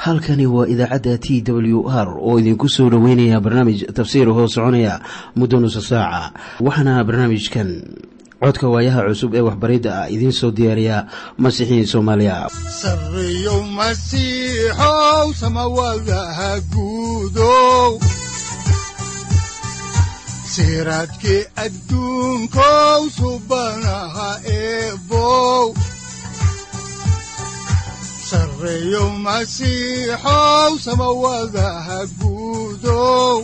halkani waa idaacadda t w r oo idinku soo dhoweynaya barnaamij tafsiir hoo soconaya muddo nusa saaca waxaana barnaamijkan codka waayaha cusub ee waxbaridda ah idiin soo diyaariya masiixiin soomaaliya sareyow masiixow samawadaha guudow siraadkii adduunkow subanaha eebow sareyow masiixow samawadaha guudow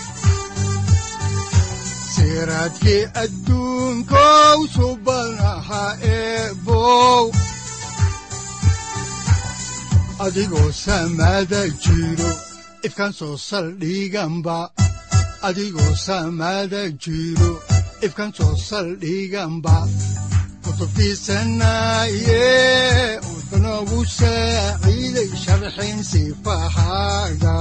siraadkii adduunkow subanaha eebow adigoo samaada jiro ifkaan soo saldhiganba adigoo samaada jiro ifkaan soo saldhiganba kutubtiisanaye wuxunogu saaciiday sharxin sifahaaga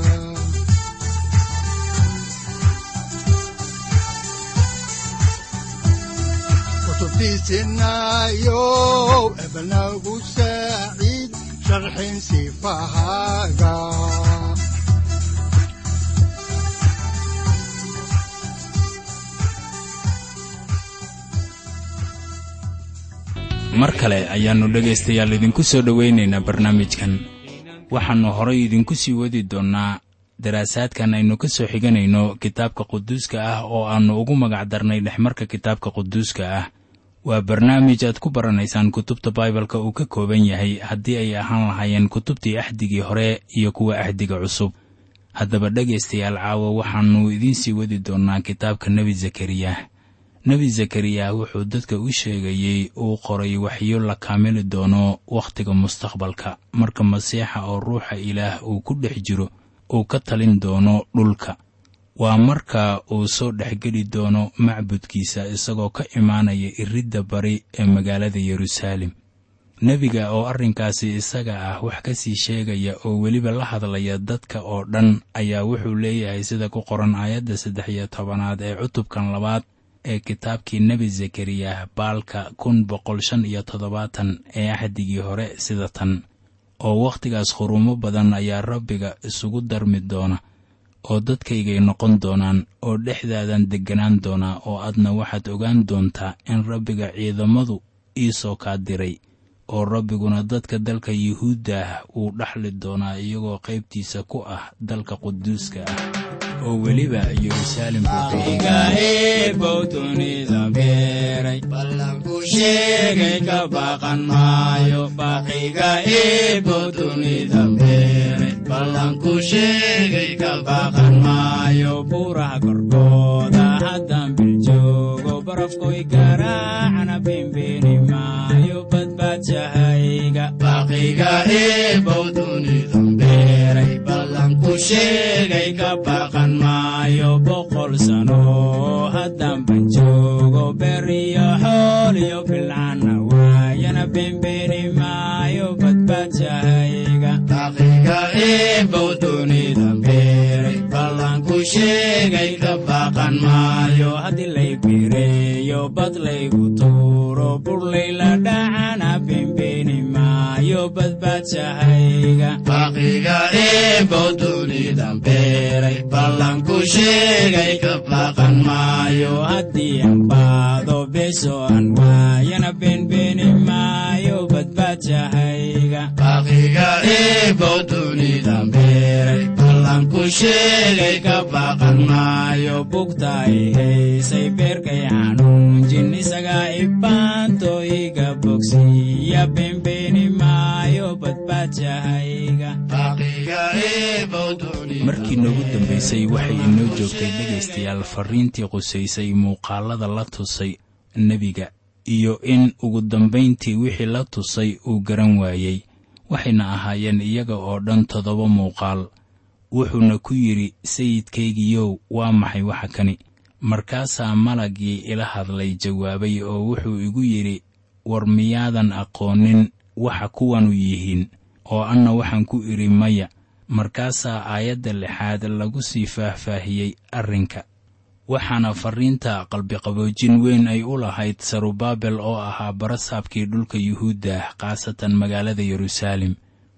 kutubtiisinayo ebnagu saaciid sharxin sifahaaga mar kale ayaannu dhegaystayaal idinku soo dhowaynaynaa barnaamijkan waxaannu horay idinku sii wadi doonnaa daraasaadkan aynu ka soo xiganayno kitaabka quduuska ah oo aannu ugu magacdarnay dhexmarka kitaabka quduuska ah waa barnaamij aad ku baranaysaan kutubta baibalka uu ka kooban yahay haddii ay ahaan lahaayeen kutubtii axdigii hore iyo kuwa axdiga cusub haddaba dhegaystayaal caawa waxaannu idiin sii wadi doonnaa kitaabka nebi zakariya nebi zakariya wuxuu dadka u sheegayey uu qoray waxyo la kaamili doono wakhtiga mustaqbalka marka masiixa oo ruuxa ilaah uu ku dhex jiro uu ka talin doono dhulka waa marka uu soo dhexgeli doono macbudkiisa isagoo ka imaanaya iridda bari ee magaalada yeruusaalem nebiga oo arrinkaasi isaga ah wax ka sii sheegaya oo weliba la hadlaya dadka oo dhan ayaa wuxuu leeyahay sida ku qoran aayadda saddex iyo tobanaad ee cutubkan labaad ee kitaabkii nebi zakariya baalka kun boqol shan iyo toddobaatan ee axdigii hore sida tan oo wakhtigaas khuruumo badan ayaa rabbiga isugu darmi doona oo dadkaygay noqon doonaan oo dhexdaadan degganaan doonaa oo adna waxaad ogaan doontaa in rabbiga ciidamadu iisoo kaa diray oo rabbiguna dadka dalka yuhuudda uu dhaxli doonaa iyagoo qaybtiisa ku ah dalka quduuska ah oo weliba yeruusaalem ballanku sheegay ka baqan maayo baqiga eebo dunida beeray ballanku sheegay ka baqan maayo buuraha korkooda haddan biljoogo barafkoy garaacana bembeeni maayo badbaadshahayga baqiga eebo dunida beeray ballanku sheegay ka baqan maayo boqol sano haddan ban joogo beriyo xool iyo bilcana waayana bembeeni maayo badbaadshahayga baqiga eebow dunida beeray ballanku sheegay ka baqan maayo haddii lay bireeyo bad laygu tuuro burlay la dhacana bembeeni maayo badbaadshahayga baqiga eebow dunida beeray ballanku sheegay ka baqan maayo haddii aan baado beso aan waayana beenbeeni maayo badbaadshahayga baqiga eebow dunida beeray ballanku sheegay ka baqan maayo bugta i haysay beerkay xanuunjin isagaa ibaanto iga bogsiya beenbeeni maayo badbaadshahayga markii noogu dambaysay waxay inoo joogtay dhegaystayaal farriintii qusaysay muuqaallada la tusay nebiga iyo in ugu dambayntii wixii la tusay uu garan waayey waxayna ahaayeen iyaga oo dhan toddoba muuqaal wuxuuna ku yidhi sayidkaygiyow waa maxay waxa kani markaasaa malaggii ila hadlay jawaabay oo wuxuu igu yidhi war miyaadan aqoonin waxa kuwanu yihiin oo anna waxaan ku idhi maya markaasaa aayadda lixaad lagu sii faahfaahiyey arrinka waxaana farriinta qalbiqaboojin weyn ay u lahayd sarubaabel oo ahaa barasaabkii dhulka yuhuudda khaasatan magaalada yeruusaalem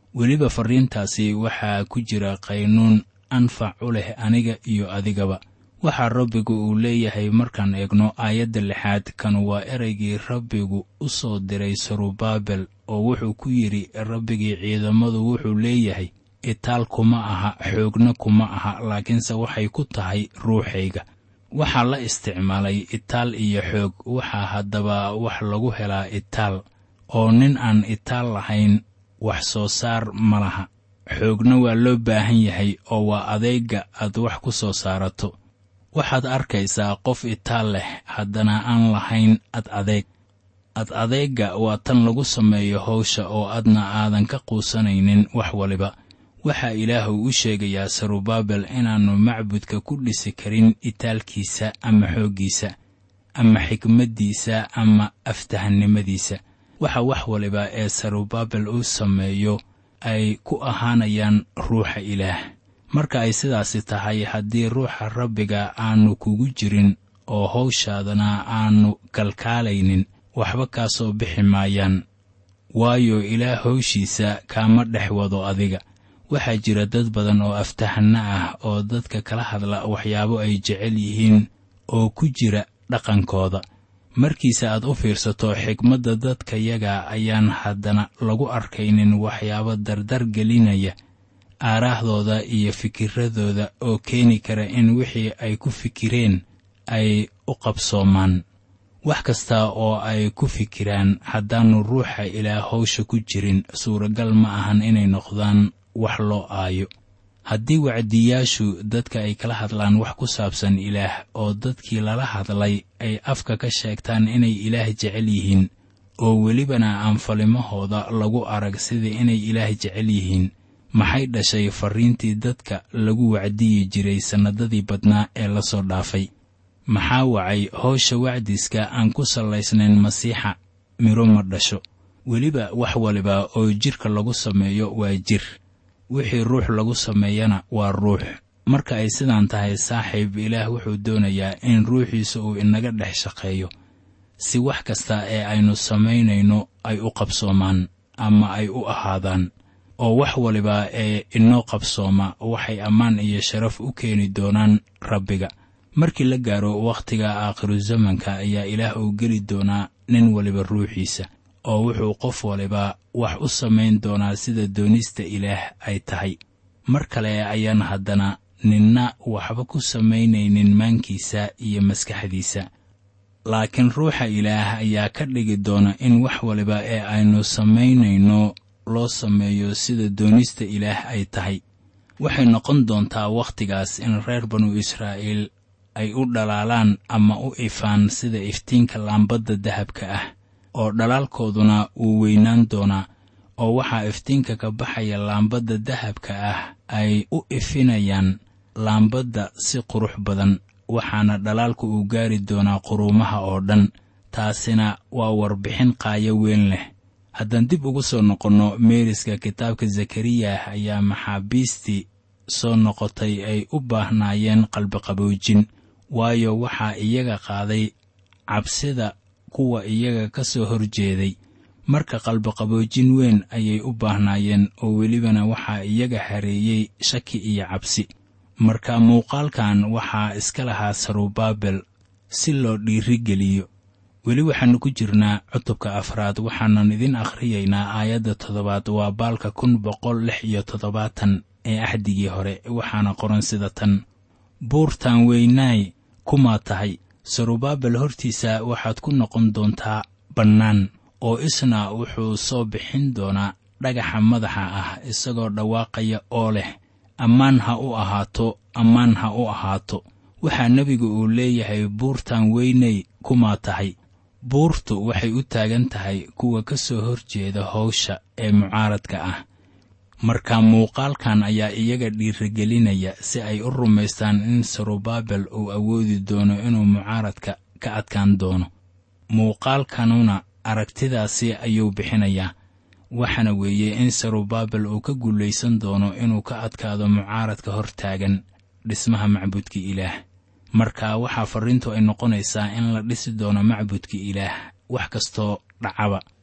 weliba farriintaasi waxaa ku jira qaynuun anfac u leh aniga iyo adigaba waxaa rabbigu uu leeyahay markaan eegno aayadda lixaad kan waa ereygii rabbigu u soo diray sarubaabel oo wuxuu ku yidhi rabbigii ciidamadu wuxuu leeyahay itaal kuma aha xoogna kuma aha laakiinse waxay ku tahay ruuxayga waxaa la isticmaalay itaal iyo xoog waxaa haddaba wax lagu helaa itaal oo nin aan itaal lahayn wax soo saar ma laha xoogna waa loo baahan yahay oo waa adeega aad wax ku soo saarato waxaad arkaysaa qof itaal leh haddana aan lahayn ad adeeg ad adeegga waa tan lagu sameeyo hawsha oo adna aadan ka quusanaynin wax waliba waxaa ilaahu u sheegayaa sarubaabel inaannu macbudka ku dhisi karin itaalkiisa ama xooggiisa ama xikmaddiisa ama aftahannimadiisa waxa wax waliba ee sarubaabel uu sameeyo ay ku ahaanayaan ruuxa ilaah marka ay sidaasi tahay haddii ruuxa rabbiga aanu kugu jirin oo hawshaadana aanu kalkaalaynin waxba kaa soo bixi maayaan waayo ilaah hawshiisa kaama dhex wado adiga waxaa jira dad badan oo aftahanno ah oo dadka kala hadla waxyaabo ay jecel yihiin oo ku jira dhaqankooda markiise aad u fiirsato xikmadda dadkayaga ayaan haddana lagu arkaynin waxyaabo dardar gelinaya aaraahdooda iyo fikiradooda oo keeni kara in wixii ay ku fikireen ay u qabsoomaan wax kasta oo ay ku fikiraan haddaannu ruuxa ilaa hawsha ku jirin suuragal ma ahan inay noqdaan wax loo aayo haddii wacdiyaashu dadka ay kala hadlaan wax ku saabsan ilaah oo dadkii lala hadlay ay afka ka sheegtaan inay ilaah jecel yihiin oo welibana aan falimahooda lagu arag sidii inay ilaah jecel yihiin maxay dhashay farriintii dadka lagu wacdiyi jiray sannadadii badnaa ee la soo dhaafay maxaa wacay howsha wacdiska aan ku sallaysnayn masiixa midho ma dhasho weliba wax waliba oo jidhka lagu sameeyo waa jir wixii ruux lagu sameeyana waa ruux marka ay sidaan tahay saaxiib ilaah wuxuu doonayaa in ruuxiisa uu inaga dhex shaqeeyo si wax kasta ee aynu samaynayno ay u qabsoomaan ama ay u ahaadaan oo wax waliba ee inoo qabsooma waxay ammaan iyo sharaf u keeni doonaan rabbiga markii la gaaro wakhtiga aakhiru zamanka ayaa ilaah uu geli doonaa nin waliba ruuxiisa oo wuxuu qof waliba wax u samayn doonaa sida doonista ilaah ay tahay mar kale ayaan haddana ninna waxba ku samaynaynin maankiisa iyo maskaxdiisa laakiin ruuxa ilaah ayaa ka dhigi doona in wax waliba ee aynu samaynayno loo sameeyo sida doonista ilaah ay tahay waxay noqon doontaa wakhtigaas in reer banu israa'iil ay u dhalaalaan ama u ifaan sida iftiinka laambadda dahabka ah oo dhalaalkooduna wuu weynaan doonaa oo waxaa iftiinka ka baxaya laambadda dahabka ah ay u ifinayaan laambadda si qurux badan waxaana dhalaalku uu gaari doonaa quruumaha oo dhan taasina waa warbixin qaayo weyn leh haddaan dib ugu soo noqonno meeriska kitaabka zakariya ayaa maxaabiistii soo noqotay ay u baahnaayeen qalbiqaboojin waayo waxaa iyaga qaaday cabsida kuwa iyaga ka soo horjeeday marka qalbiqaboojin weyn ayay u baahnaayeen oo welibana waxaa iyaga hareeyey shaki iyo cabsi marka muuqaalkan waxaa iska lahaa sarubaabel si loo dhiirigeliyo weli waxaannu ku jirnaa cutubka afraad waxaanan idin akhriyaynaa aayadda toddobaad waa baalka kun boqol lix iyo toddobaatan ee axdigii hore waxaana qoran sida tan buurtan weynaay kumaa tahay sarubaabel hortiisa waxaad ku noqon doontaa bannaan oo isna wuxuu soo bixin doonaa dhagaxa madaxa ah isagoo dhawaaqaya oo leh ammaan ha u ahaato ammaan ha u ahaato waxaa nebigu uu leeyahay buurtan weynay kumaa tahay buurtu waxay u taagan tahay kuwa ka soo horjeeda howsha ee mucaaradka ah marka muuqaalkan ayaa iyaga dhiirigelinaya si ay u rumaystaan in sarubaabel uu awoodi doono inuu mucaaradka ka adkaan doono muuqaalkanuna aragtidaasi ayuu bixinayaa waxaana weeye in sarubaabel uu ka guulaysan doono inuu ka adkaado mucaaradka hor taagan dhismaha macbudka ilaah marka waxaa farriintu ay noqonaysaa in la dhisi doono macbudka ilaah wax kastoo dhacaba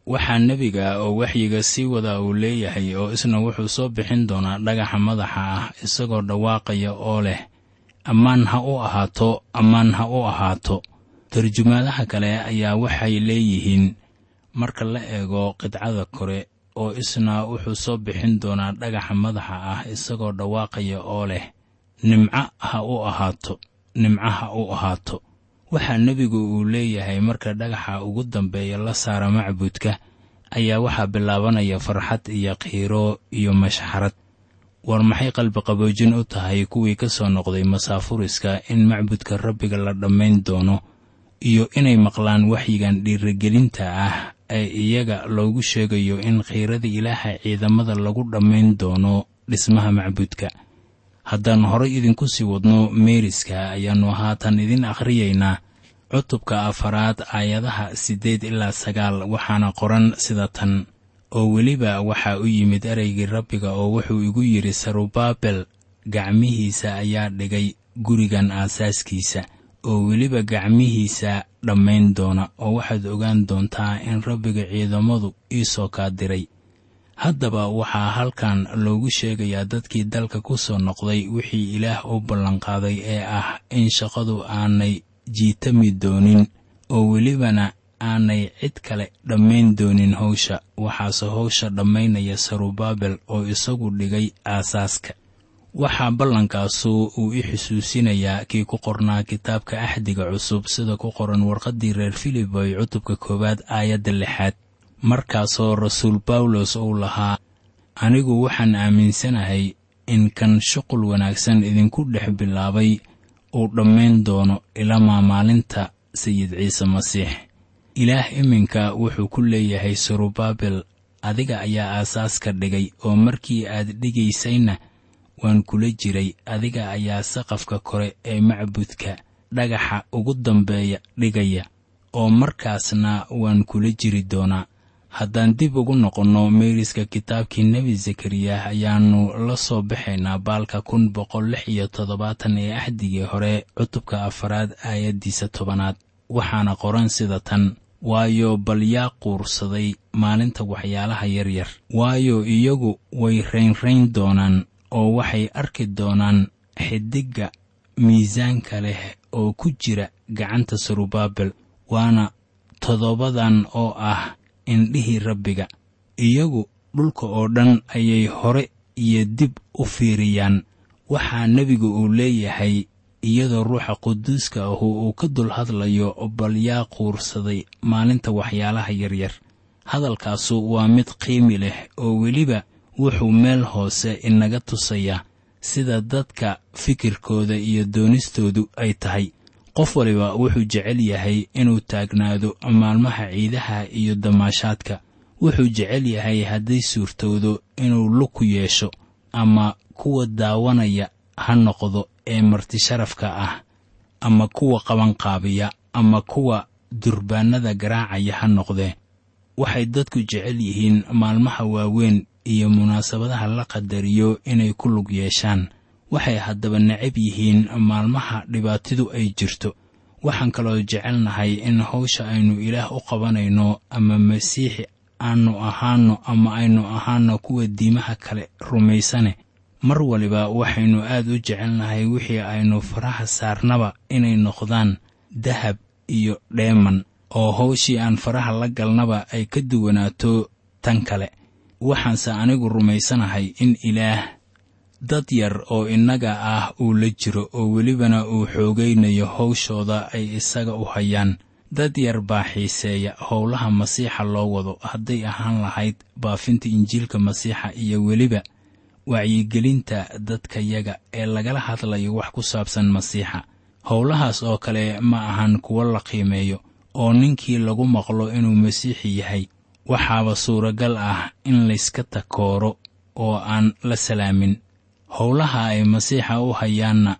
waxaa nebiga oo waxyiga sii wada uu leeyahay oo isna wuxuu soo bixin doonaa dhagaxa madaxa ah isagoo dhawaaqaya oo leh ammaan ha u ahaato ammaan ha u ahaato tarjumaadaha kale ayaa waxay leeyihiin marka la eego qidcada kore oo isna wuxuu soo bixin doonaa dhagaxa madaxa ah isagoo dhawaaqaya oo leh nimco ha u ahaato nimco ha u ahaato waxaa nebigu uu leeyahay marka dhagaxa ugu dambeeya la saara macbudka ayaa waxaa bilaabanaya farxad iyo qiiro iyo mashxarad war maxay qalbiqaboojin u tahay kuwii ka soo noqday masaafuriska in macbudka rabbiga la dhammayn doono iyo inay maqlaan waxyigan dhiirigelinta ah ee iyaga loogu sheegayo in khiirada ilaaha ciidamada lagu dhammayn doono dhismaha macbudka haddaan horay idinku sii wadno meeriska ayaannu haatan idin akhriyaynaa cutubka afaraad aayadaha siddeed ilaa sagaal waxaana qoran sida tan oo weliba waxaa u yimid ereygii rabbiga oo wuxuu igu yidhi sarubaabel gacmihiisa ayaa dhigay gurigan aasaaskiisa oo weliba gacmihiisa dhammayn doona oo waxaad ogaan doontaa in rabbiga ciidamadu ii soo kaadiray haddaba waxaa halkan loogu sheegayaa dadkii dalka ku soo noqday wixii ilaah u ballanqaaday ee ah in shaqadu aanay jiitami doonin oo welibana aanay cid kale dhammayn doonin hawsha waxaase hawsha dhammaynaya sarubaabel oo isagu dhigay aasaaska waxaa ballankaasu uu i xusuusinayaa kii ku qornaa kitaabka axdiga cusub sida ku qoran warqaddii reer filiboy cutubka koowaad aayadda lixaad markaasoo rasuul bawlos uu lahaa anigu waxaan aaminsanahay in kan shuqul wanaagsan idinku dhex bilaabay uu dhammayn doono ilamaa maalinta sayid ciise masiix ilaah iminka wuxuu ku leeyahay sarubaabel adiga ayaa aasaaska dhigay oo markii aad dhigaysayna waan kula jiray adiga ayaa saqafka kore ee macbudka dhagaxa ugu dambeeya dhigaya oo markaasna waan kula jiri doonaa haddaan dib ugu noqonno meeriska kitaabkii nebi zakariyah ayaannu la soo baxaynaa baalka kun boqol lix iyo toddobaatan ee axdigii hore cutubka afaraad aayaddiisa tobanaad waxaana qoran sida tan waayo bal yaa quursaday maalinta waxyaalaha yaryar waayo iyagu way raynrayn doonaan oo waxay arki doonaan xidigga miisaanka leh oo ku jira gacanta sarubaabel waana toddobadan oo ah indhihii rabbiga iyagu dhulka oo dhan ayay hore iyo dib u fiiriyaan waxaa nebigu uu leeyahay iyadoo ruuxa quduuska ahu uu ka dul hadlayo bal yaa quursaday maalinta waxyaalaha yaryar hadalkaasu waa mid qiimi leh oo weliba wuxuu meel hoose inaga tusayaa sida dadka fikirkooda iyo doonistoodu ay tahay qof waliba wuxuu jecel yahay inuu taagnaado maalmaha ciidaha iyo damaashaadka wuxuu jecel yahay hadday suurtowdo inuu lug ku yeesho ama kuwa daawanaya ha noqdo ee martisharafka ah ama kuwa qabanqaabiya ama kuwa durbaanada garaacaya ha noqdee waxay dadku jecel yihiin maalmaha waaweyn iyo munaasabadaha la qadariyo inay ku lug yeeshaan waxay haddaba necab yihiin maalmaha dhibaatidu ay jirto waxaan kaloo jecelnahay in hawsha aynu ilaah u qabanayno ama masiixi aanu ahaanno ama aynu ahaanno kuwa diimaha kale rumaysane mar waliba waxaynu aad u jecelnahay wixii aynu faraha saarnaba inay noqdaan dahab iyo dheeman oo hawshii aan faraha la galnaba ay ka duwanaato tan kale waxaanse anigu rumaysanahay in ilaah dad yar oo innaga ah uu la jiro oo welibana uu xoogaynayo hawshooda ay isaga u hayaan dad yar baa xiiseeya howlaha masiixa loo wado hadday ahaan lahayd baafinta injiilka masiixa iyo weliba wacyigelinta dadkayaga ee lagala hadlayo wax ku saabsan masiixa howlahaas oo kale ma ahan kuwo la qiimeeyo oo ninkii lagu maqlo inuu masiixi yahay waxaaba suuragal ah in layska takooro oo aan la salaamin howlaha ay masiixa u hayaanna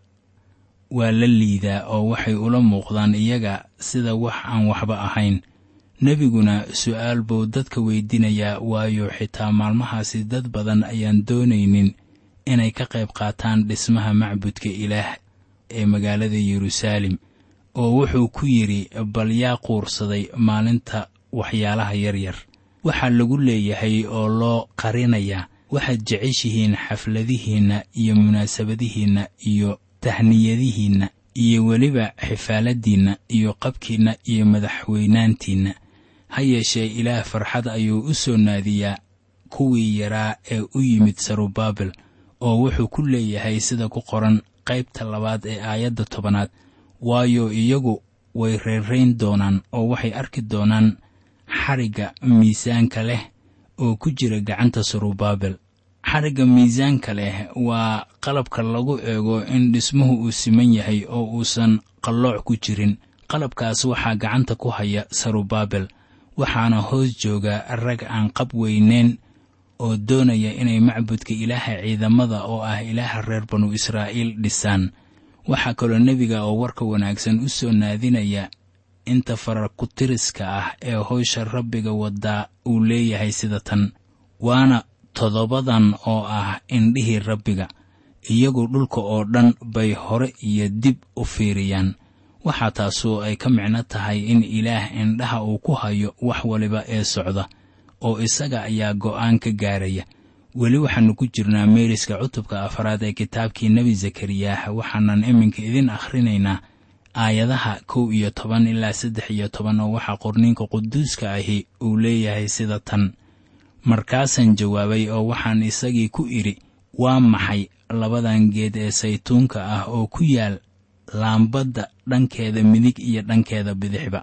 waa la liidaa oo waxay ula muuqdaan iyaga sida wax aan waxba ahayn nebiguna su'aal buu dadka weydiinayaa waayo xitaa maalmahaasi dad badan ayaan doonaynin inay ka qayb qaataan dhismaha macbudka ilaah ee magaalada yeruusaalem oo wuxuu ku yidhi bal yaa quursaday maalinta waxyaalaha yaryar waxaa lagu leeyahay oo loo qarinayaa waxaad jeceshihiin xafladihiinna iyo munaasabadihiinna iyo tahniyadihiinna iyo weliba xifaaladiinna iyo qabkiinna iyo madaxweynaantiinna ha yeeshee ilaah farxad ayuu u soo naadiyaa kuwii yaraa ee u yimid sarubaabel oo wuxuu ku leeyahay sida ku qoran qaybta labaad ee aayadda tobanaad waayo iyagu way reerayn doonaan oo waxay arki doonaan xarigga miisaanka leh oo ku jira gacanta sarubaabel xarigga miisaanka leh waa qalabka lagu eego in dhismuhu uu siman yahay oo uusan qallooc ku jirin qalabkaas waxaa gacanta ku haya sarubaabel waxaana hoos jooga rag aan qab weyneyn oo doonaya inay macbudka ilaaha ciidamada oo ah ilaaha reer banu israa'iil dhisaan waxaa kaloo nebiga oo warka wanaagsan u soo naadinaya inta farakutiriska ah ee howsha rabbiga waddaa uu leeyahay sida tan waana toddobadan oo ah indhihii rabbiga iyagu dhulka oo dhan bay hore iyo dib u fiiriyaan waxaa taasu ay ka micno tahay in ilaah indhaha uu ku hayo wax waliba ee socda oo isaga ayaa go'aan ka gaaraya weli waxaannu ku jirnaa meeriska cutubka afaraad ee kitaabkii nebi zakariyah waxaanan iminka idin akhrinaynaa aayadaha kow iyo toban ilaa saddex iyo toban oo waxaa qorniinka quduuska ahi uu leeyahay sida tan markaasaan jawaabay oo waxaan isagii ku idhi waa maxay labadan geed ee saytuunka ah oo ku yaal laambadda dhankeeda midig iyo dhankeeda bidixba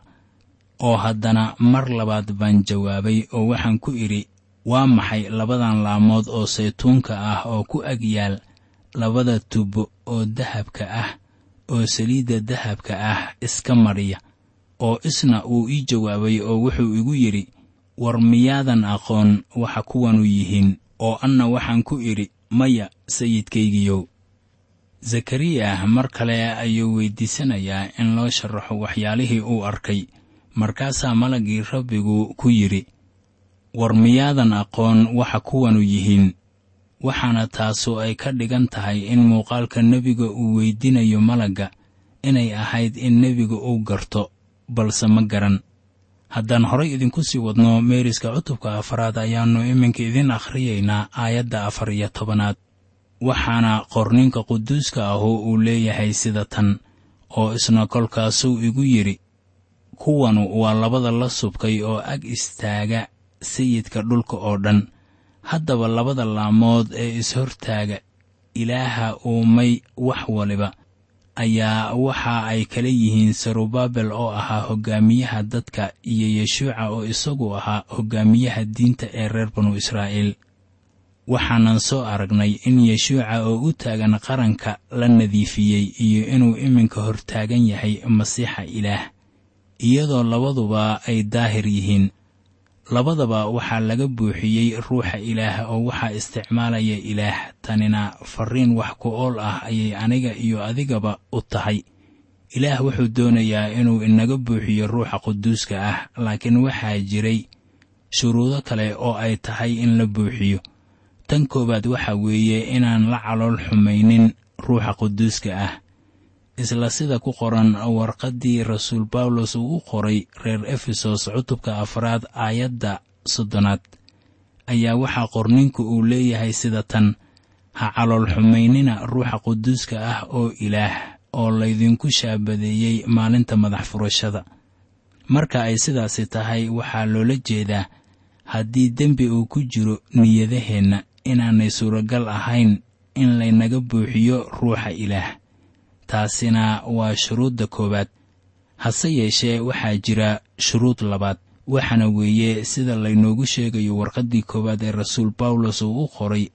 oo haddana mar labaad baan jawaabay oo waxaan ku idhi waa maxay labadan laamood oo saytuunka ah oo ku ag yaal labada tubo oo dahabka ah oo saliidda dahabka ah iska mariya oo isna uu ii jawaabay oo wuxuu igu yidhi war miyaadan aqoon waxa kuwanu yihiin oo anna waxaan ku idhi maya sayidkaygiyow zakariyah mar kale ayuu weyddiisanayaa in loo sharaxo waxyaalihii uu arkay markaasaa malaggii rabbigu ku yidhi war miyaadan aqoon waxa kuwanu yihiin waxaana taasu ay ka dhigan tahay in muuqaalka nebiga uu weydinayo malagga inay ahayd in nebiga uu garto balse ma garan haddaan horay idinku sii wadno meeriska cutubka afaraad ayaannu iminka idin akhriyaynaa aayadda afar iyo tobanaad waxaana qorninka quduuska ahu uu leeyahay sida tan oo isna kolkaasuu igu yidhi kuwanu waa labada la subkay oo ag istaaga sayidka dhulka oo dhan haddaba labada laamood ee is-hortaaga ilaaha uumay wax waliba ayaa waxa ay kala yihiin sarubaabel oo ahaa hoggaamiyaha dadka iyo yeshuuca oo isagu ahaa hoggaamiyaha diinta ee reer banu israa'iil waxaanan soo aragnay in yeshuuca oo u taagan qaranka la nadiifiyey iyo inuu iminka hortaagan yahay masiixa ilaah iyadoo labaduba ay daahir yihiin labadaba waxaa laga buuxiyey ruuxa ilaah oo waxaa isticmaalaya ilaah tanina farriin wax ku ool ah ayay aniga iyo adigaba u tahay ilaah wuxuu doonayaa inuu inaga buuxiyo ruuxa quduuska ah laakiin waxaa jiray shuruudo kale oo ay tahay in la buuxiyo tan koowaad waxaa weeye inaan la calool xumaynin ruuxa quduuska ah isla sida ku qoran warqaddii rasuul bawlos uu u qoray reer efesos cutubka afraad aayadda soddonaad ayaa waxaa qorninku uu leeyahay sida tan ha calool xumaynina ruuxa quduuska ah oo ilaah oo laydinku shaabadeeyey maalinta madax furashada marka ay sidaasi tahay waxaa loola jeedaa haddii dembi uu ku jiro niyadaheenna inaanay suuragal ahayn in laynaga buuxiyo ruuxa ilaah taasina waa shuruudda koowaad hase yeeshee waxaa jira shuruud labaad waxaana weeye sida laynoogu sheegayo warqaddii koowaad ee rasuul bawlos uu u qoray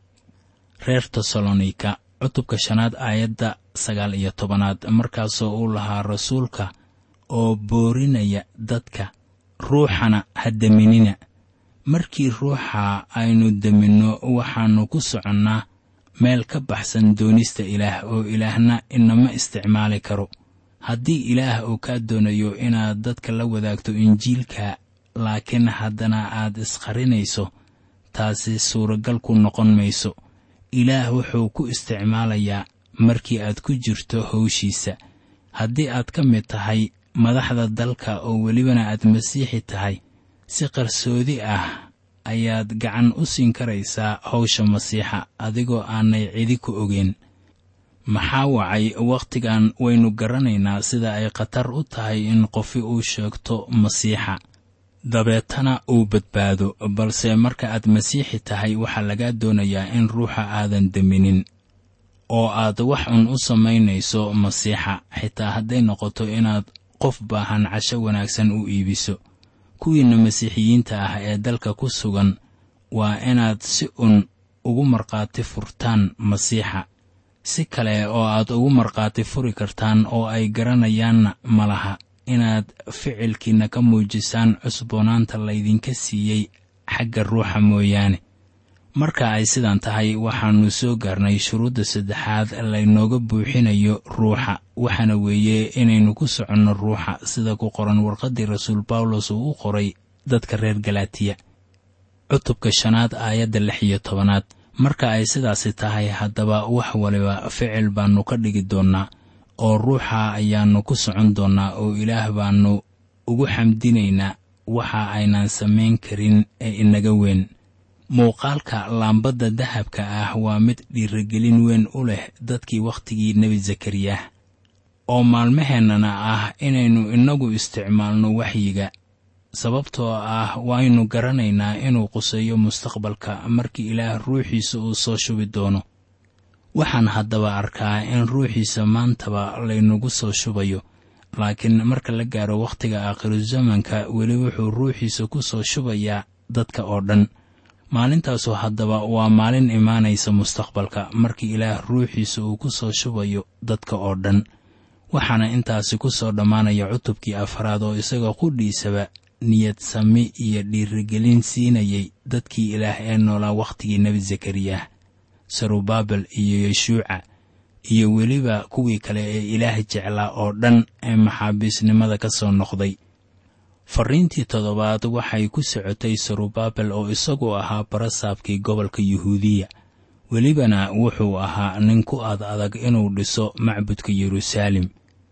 reer tesalonika cutubka shanaad aayadda sagaal iyo tobanaad markaasoo uu lahaa rasuulka oo boorinaya dadka ruuxana ha deminina markii ruuxa aynu deminno waxaannu ku soconnaa meel ka baxsan doonista ilaah oo ilaahna inama isticmaali karo haddii ilaah uu kaa doonayo inaad dadka la wadaagto injiilka laakiin haddana aad isqarinayso taasi suuragal ku noqon mayso ilaah wuxuu ku isticmaalayaa markii aad ku jirto howshiisa haddii aad ka mid tahay madaxda dalka oo welibana aad masiixi tahay si qarsoodi ah ayaad gacan u siin karaysaa hawsha masiixa adigoo aanay cidi ku ogeyn maxaa wacay wakhtigan waynu garanaynaa sida ay khatar u tahay in qofi uu sheegto masiixa dabeetana uu badbaado balse marka aad masiixi tahay waxaa lagaa doonayaa in ruuxa aadan deminin oo aad wax un u samaynayso masiixa xitaa hadday noqoto inaad qof baahan casho wanaagsan u iibiso kuwiinna masiixiyiinta ah ee dalka ku sugan waa inaad si un ugu markhaati furtaan masiixa si kale oo aad ugu markhaati furi kartaan oo ay garanayaanna ma laha inaad ficilkiinna ka muujisaan cusboonaanta laydinka siiyey xagga ruuxa mooyaane marka ay sidan tahay waxaannu soo gaarnay shuruudda saddexaad laynooga buuxinayo ruuxa waxaana weeye inaynu ku soconno ruuxa sida ku qoran warqaddii rasuul bawlos uu u qoray dadka reer galaatiya cutubka shanaad aayadda lix iyo tobanaad marka ay sidaasi tahay haddaba wax waliba ficil baannu ka dhigi doonnaa oo ruuxa ayaannu ku socon doonnaa oo ilaah baannu ugu xamdinaynaa waxa aynaan samayn karin ee inaga weyn muuqaalka laambadda dahabka ah waa mid dhiirigelin weyn u leh dadkii wakhtigii nebi zakariyah oo maalmaheennana ah inaynu innagu isticmaalno waxyiga sababtoo ah waynu garanaynaa inuu quseeyo mustaqbalka markii ilaah ruuxiisa uu soo shubi doono waxaan haddaba arkaa in ruuxiisa maantaba laynagu soo shubayo laakiin marka la gaaro wakhtiga aakhiruzamanka weli wuxuu ruuxiisa ku soo shubayaa dadka oo dhan maalintaasu haddaba waa maalin imaanaysa mustaqbalka markii ilaah ruuxiisa uu ku soo shubayo dadka oo dhan waxaana intaasi ku soo dhammaanaya cutubkii afraad oo isaga qudhiisaba niyad sami iyo dhiirigelin siinayay dadkii ilaah ee noolaa wakhtigii nebi zakariyah sarubaabel iyo yeshuuca iyo weliba kuwii kale ee ilaah jeclaa oo dhan ee maxaabiisnimada ka soo noqday farriintii toddobaad waxay ku socotay sarubaabel oo isagu ahaa barasaabkii gobolka yuhuudiya welibana wuxuu ahaa nin ku ad adag inuu dhiso macbudka yeruusaalem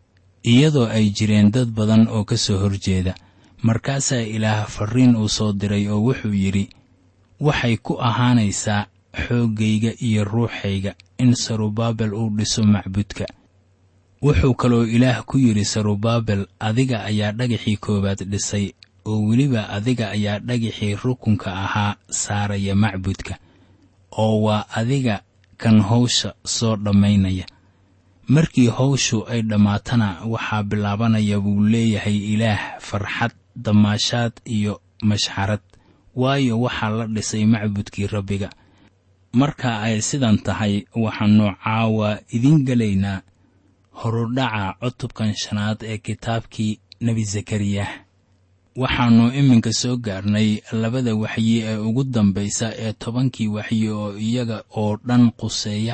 iyadoo ay jireen dad badan oo ka soo horjeeda markaasaa ilaah farriin uu soo diray oo wuxuu yidhi waxay ku ahaanaysaa xooggayga iyo ruuxayga in sarubaabel uu dhiso macbudka wuxuu kaloo ilaah ku yidhi sarubaabel adiga ayaa dhagaxii koowaad dhisay oo weliba adiga ayaa dhagaxii rukunka ahaa saaraya macbudka oo waa adiga kan hawsha soo dhammaynaya markii hawshu ay dhammaatana waxaa bilaabanaya buu leeyahay ilaah farxad damaashaad iyo mashxarad waayo waxaa la dhisay macbudkii rabbiga marka ay sidan tahay waxaannu caawa idiin gelaynaa horudhaca cutubkan shanaad ee kitaabkii nebi zakariyah waxaannu iminka soo gaarnay labada waxyi ee ugu dambaysa ee tobankii waxyi oo iyaga oo dhan quseeya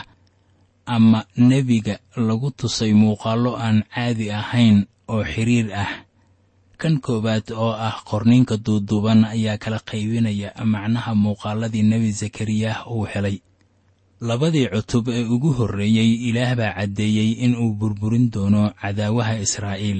ama nebiga lagu tusay muuqaallo aan caadi ahayn oo xiriir ah kan koowaad oo ah qorniinka duuduuban ayaa kala qaybinaya macnaha muuqaaladii nebi zakariyah uu helay labadii cutub ee ugu horreeyey ilaah baa caddeeyey in uu burburin doono cadaawaha israa'iil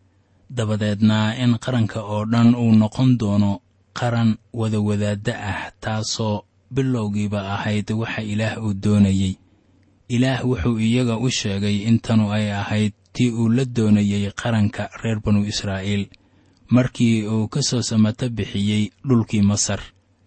dabadeedna in qaranka oo dhan uu noqon doono qaran wadawadaadda ah taasoo bilowgiiba ahayd waxa ilaah uu doonayey ilaah wuxuu iyaga u sheegay in tanu ay ahayd tii uu la doonayey qaranka reer banu israa'iil markii uu ka soo samato bixiyey dhulkii masar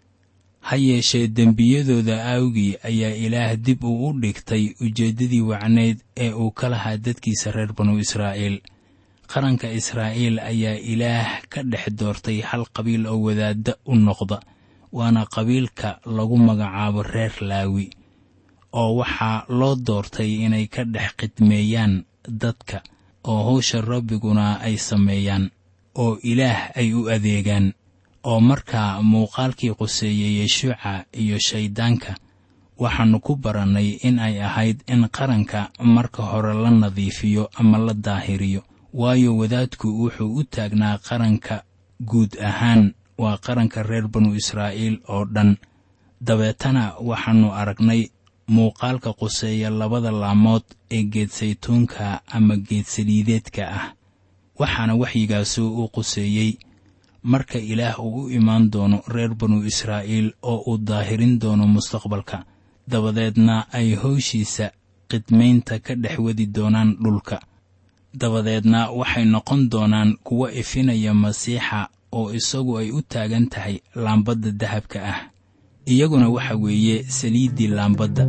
ha yeeshee dembiyadooda aawgii ayaa ilaah dib uu u dhigtay ujeeddadii wacnayd ee uu ka lahaa dadkiisa reer banu israa'iil qaranka israa'iil ayaa ilaah ka dhex doortay hal qabiil oo wadaadda u noqda waana qabiilka lagu magacaabo reer laawi oo waxaa loo doortay inay ka dhex khidmeeyaan dadka oo hawsha rabbiguna ay sameeyaan oo ilaah ay u adeegaan oo markaa muuqaalkii quseeyey yeshuuca iyo shayddaanka waxaannu ku barannay in ay ahayd in qaranka marka hore la nadiifiyo ama la daahiriyo waayo wadaadku wuxuu u taagnaa qaranka guud ahaan waa qaranka reer banu israa'iil oo dhan dabeetana waxaannu aragnay muuqaalka quseeya labada laamood ee geedsaytuunka ama geedsaliideedka ah waxaana waxyigaasu u quseeyey marka ilaah uu u imaan doono reer banu israa'iil oo uu daahirin doono mustaqbalka dabadeedna ay howshiisa khidmaynta ka dhex wadi doonaan dhulka dabadeedna waxay noqon doonaan kuwo ifinaya masiixa oo isagu ay u taagan tahay laambadda dahabka ah iyaguna waxa weeye saliiddii laambadda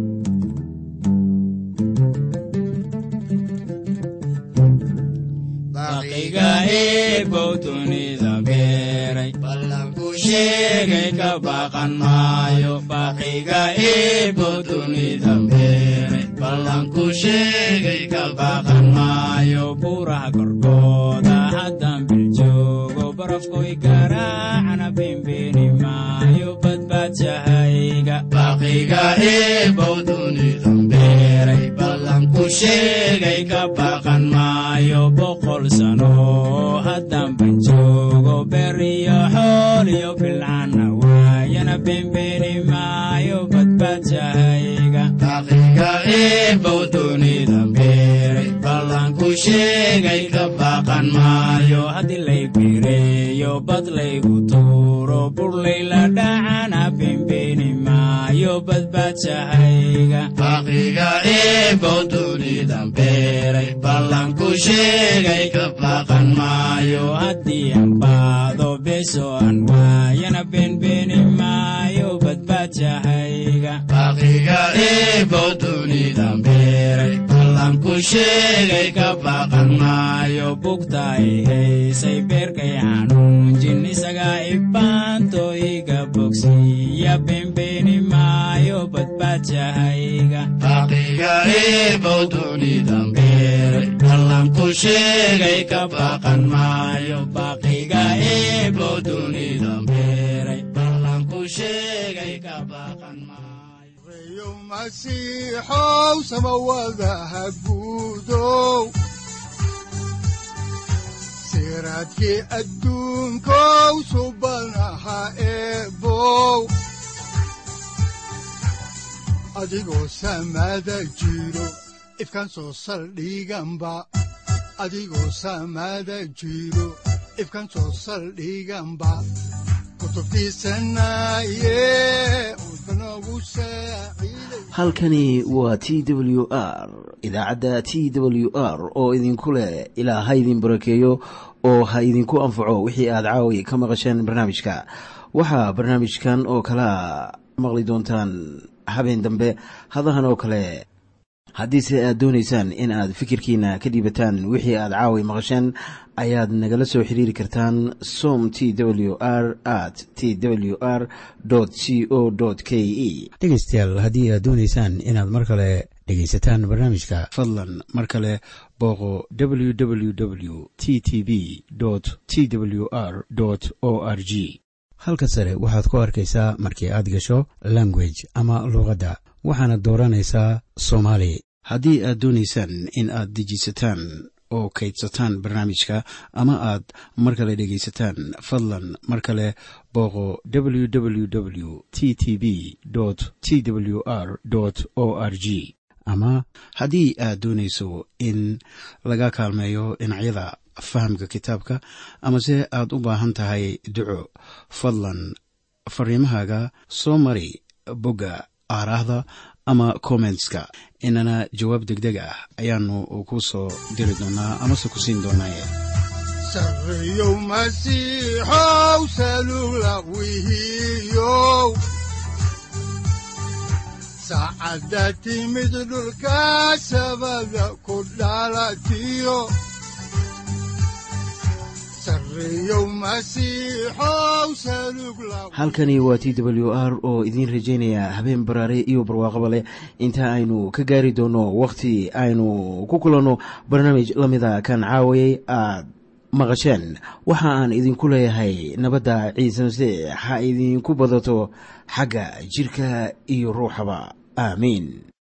baqiga eebow dunida beeray ballanku sheegay ka baqan maayo baqiga eebow dunida beeray ballanku sheegay ka baqan maayo buuraha korkooda haddaan biljoogo barafkoy garaacana bembeeni maayo badbaadjahayga baqiga eebow dunida beeray ballanku sheegay ka baqan maayo boqol sano haddaan ban joogo beriyo xool iyo bilcana waayana bembeeni maayo badbaadjahayga baqiga eebow dunida beeray ballanku sheegay ka baqan maayo haddii lay bireeyo bad laygu tuuro burlayla dhacana bembeeni maayo badbaadjahayga baqiga eebow dunida beeray ballanku sheegay ka baqan maayo haddii aan baado beso aan waayana beenbeeni maayo badbaadjahayga baqiga eebow dunida beeray ballanku sheegay ka baqan maayo bugta ay haysay beerkay xanuunjin isagaa ibaanto iga bogsiiya beenbeeni maayo badbaadjahayga baqiga eebow dunida beeray ballanku sheegay ka baqan maayo baqiga eebow dunida beeray ballanku sheegay ka baqan maayo reeyo masiixow samawadaha guudow siraadkii adduunkow subanaha eebow adigoo samada jiro ifkan soo saldhiganba adigoo samada jiro ifkan soo saldhiganba kutubtiisanaye udbanogu saaciiday halkani waa t w r idaacadda t w r oo idinku leh ilaa ha idin barakeeyo oo ha idinku anfaco wixii aad caawi ka maqasheen barnaamijka waxaa barnaamijkan oo kalaa maqli doontaan habeen dambe hadahan oo kale haddiise aad doonaysaan in aad fikirkiina ka dhiibataan wixii aad caawi maqasheen ayaad nagala soo xiriiri kartaan som t w r at t w r c o k e dhegaystayaal haddii aad doonaysaan inaad mar kale dhegaysataan barnaamijka fadlan mar kale booqo www t t b t w r o r g halka sare waxaad ku arkaysaa markii aad gasho language ama luuqadda waxaana dooranaysaa soomaali haddii aad doonaysaan in aad dejisataan oo kaydsataan barnaamijka ama aad mar kale dhegaysataan fadlan mar kale booqo www t t b t w r o r g ama haddii aad doonayso in laga kaalmeeyo dhinacyada fahamka kitaabka amase aad u baahan tahay duco fadlan fariimahaaga soo mari bogga aaraahda ama kommentska inana jawaab degdeg ah ayaanu ku soo diri doonaa amase ku siin doonaaye sarreeyow masiixow salugla wihiyow saacadda timid dhulka sabada ku dhalatiyo sarreeyow masiixow salugla halkani waa t w r oo idiin rajaynaya habeen baraare iyo barwaaqaba leh inta aynu ka gaari doono wakhti aynu ku kulanno barnaamij la mida kan caawayay aad maqasheen waxa aan idinku leeyahay nabadda ciise masiix ha idinku badato xagga jidhka iyo ruuxaba aamiin